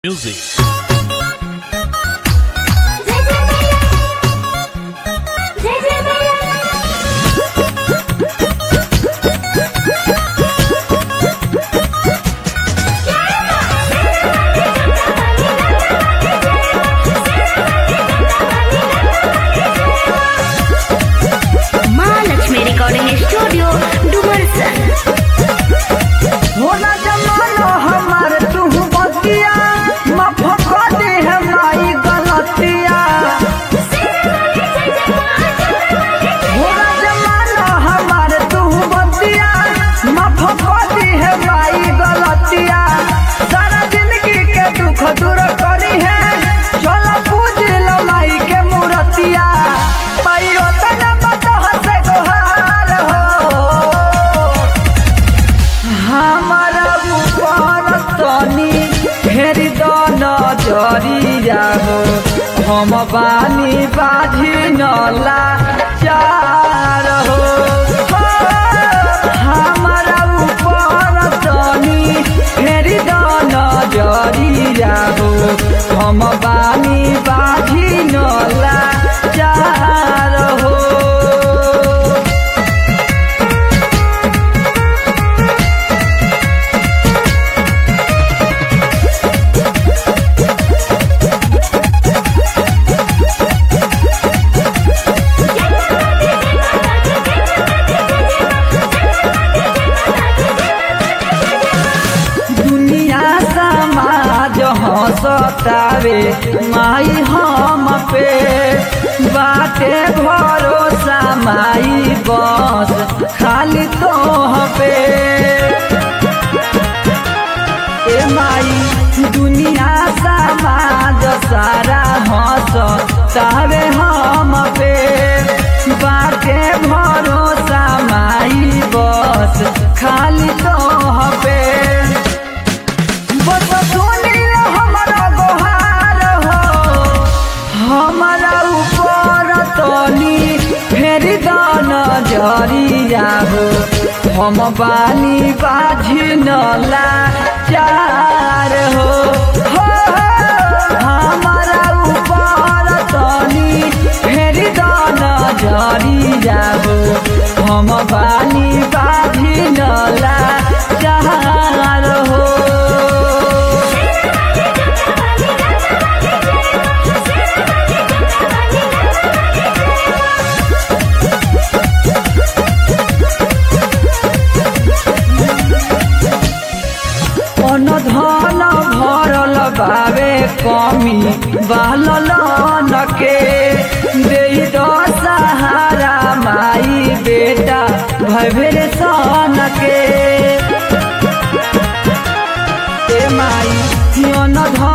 Music. जय जय मैया महालक्ष्मी रिकॉर्डिंग स्टूडियो डुमरसन होला जमाना हमार तू बतिया माफ कर दे हमारी गलतिया होला जमाना हमार तू बतिया माफ कर दे हमारी गलतिया सारा जिंदगी के दुख दूर करी है चलो पूज लो माई के मूर्तिया पाइयो तना बता से गोहार हो हमारा ऊपर तनी फेरी द नजरिया हो हम बानी बाझी नला चार हो हमारा ऊपर तनी फेरी द नजरिया हो हम बानी बाझी नला चार हो दुनिया समाज हंसतावे माई हम पे बाटे भरोसा माई बस खाली तो पे ए माई दुनिया समाज सारा हंसतावे हम पे बाटे भरोसा माई बस खाली तो पे बस सुनी हमारा गोहार हो हमारा ऊपर तनी फेर दान जरिया हो हम बानी बाझी नला चार हो हो, हमारा ऊपर तनी फेर दान जरिया हो हम बानी बाझी नला चार हो अन धन भरल बावे कमी बालल के दे द सहारा माई बेटा भैर सन के ए माई अन धन